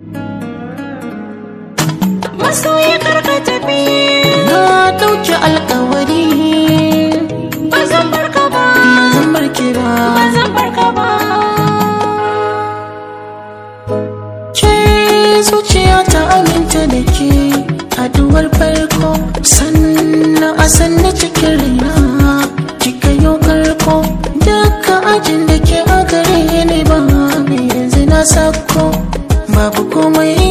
masoyi karka tafi na ɗauki alkawari ba zan barka ba zan barke ba ba zan barka ba ke zuciya ta aminta da ke haduwar farko sannan a sanna cikin raina kika yi karko duka ajin da ke a gare ni ba mai yanzu na sako babu komai